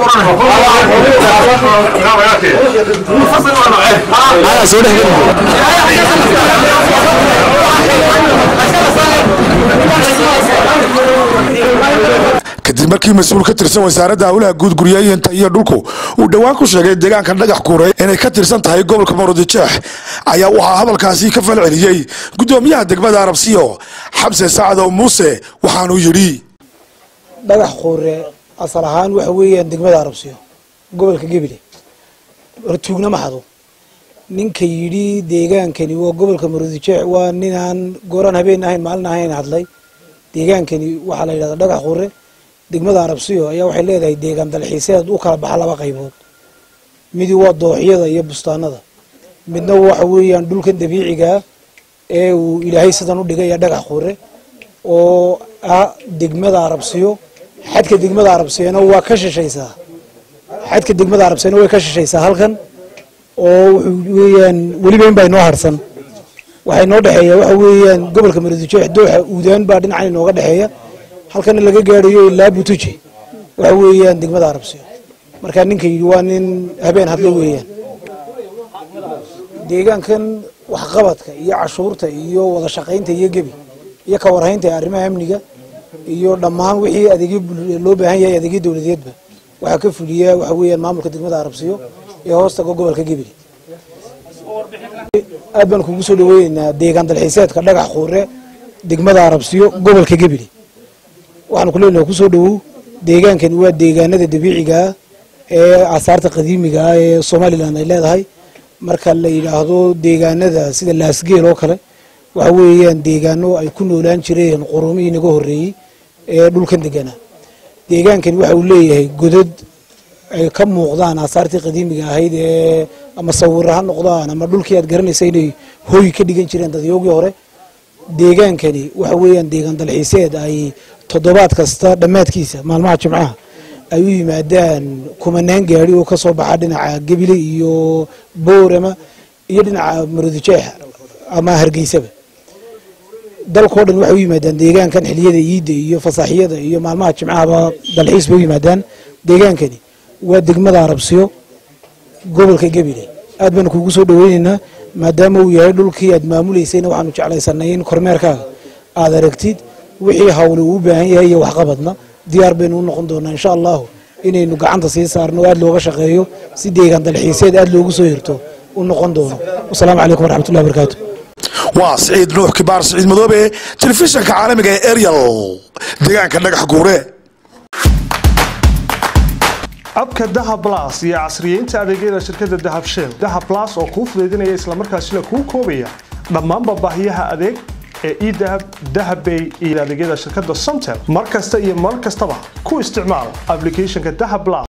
kadib markii mas-uul ka tirsan wasaaradda howlaha guud guryaayinta iyo dhulku uu dhowaan ku sheegay deegaanka dhagax kuure inay ka tirsan tahay gobolka maroodijeex ayaa waxaa hadalkaasi ka falceliyey guddoomiyaha degmada arabsiyo xamse sacdow muuse waxaanuu yidhi dhagax quure asal ahaan waxa weeyaan degmada arabsiyo gobolka gebile hortuugna ma hado ninka yidhi deegaankani waa gobolka maroodijeex waa ninaan gooraan habeen ahayn maalin ahayn hadlay deegaankani waxaa la yidhahdaa dhagax quure degmada arabsiyo ayaa waxay leedahay deegaan dalxiiseed u kala baxa laba qaybood midi waa dooxyada iyo bustaanada midna waxa weeyaan dhulkan dabiicigaa ee uu ilaahay sidan u dhigay ee dhagax quure oo ah degmada arabsiyo xadka degmada arabsiyona waa ka shishaysaa xadka degmada arabsiyona way ka shishaysaa halkan oo wuxuu weeyaan weliba in baa inoo harsan waxaa inoo dhexeeya waxa weeyaan gobolka maroodijeex dooxa uudaan baa dhinacan inooga dhexeeya halkana laga gaarayo ilaa butuje waxa weeyaan degmada arabsiyo marka ninka yidhi waa nin habeen hadlo weeyaan deegaankan waxqabadka iyo cashuurta iyo wada shaqaynta iyo gebi iyo ka warhaynta ee arrimaha amniga iyo dhammaan wixii adeegyo loo baahan yahay adeegyo dowladeedba waxaa ka fuliya waxa weeyaan maamulka degmada arabsiyo ee hoostaga gobolka gebile aad baan kugu soo dhaweyneynaa deegaan dalxiiseedka dhagax quure degmada arabsiyo gobolka gebile waxaan ku leenahay kusoo dhawow deegaankani waa deegaanada dabiicigaa ee asaarta qadiimiga ah ee somalilan ay leedahay marka la yidhaahdo deegaanada sida laasgeel oo kale waxa weeyaan deegaano ay ku noolaan jireen qurumihii naga horreeyey ee dhulkan deganaa deegaankani waxa uu leeyahay godad ay ka muuqdaan asaartii qadiimiga ahayd ee ama sawiro ha noqdaan ama dhulkii aad garanaysa inay hooy ka dhigan jireen dadyoogii hore deegaankani waxa weeyaan deegaan dalxiiseed ay toddobaad kasta dhammaadkiisa maalmaha jimcaha ay u yimaadaan kumanaan gaari oo ka soo baxa dhinaca gebile iyo boorama iyo dhinaca maroodijeex ama hargeysaba dalkao dhan waxay u yimaadaan deegaankan xiliyada iidda iyo fasaaxiyada iyo maalmaha jimcahaba dalxiis bay u yimaadaan deegaankani waa degmada arabsiyo gobolka gebile aad baanu kugu soo dhaweyneynaa maadaama uu yahay dhulkii aad maamuleysayna waxaanu jeclaysanay in kormeerkaaga aad aragtid wixii hawli uu u baahan yahay iyo waxqabadna diyaar baynu u noqon doonaa insha allahu inaynu gacanta sii saarno oo aad looga shaqeeyo si deegaan dalxiiseed aad loogu soo hirto u noqon doono wasalaamu calaykum waraxmatullahi barakaatu waa siciid nuux kibaar siciid madoobe telefishanka caalamiga ee eryal deegaanka dhagax guure abka dahab blas iyo casriyeynta adeegyada shirkadda dahab shell dahab blas oo kuu fudaydinaya islamarkaasina kuu koobaya dhammaanba baahiyaha adeeg ee edahab dahabbay iyo adeegyada shirkadda somtel mar kasta iyo mar kastaba ku isticmaal applicationka dahab blas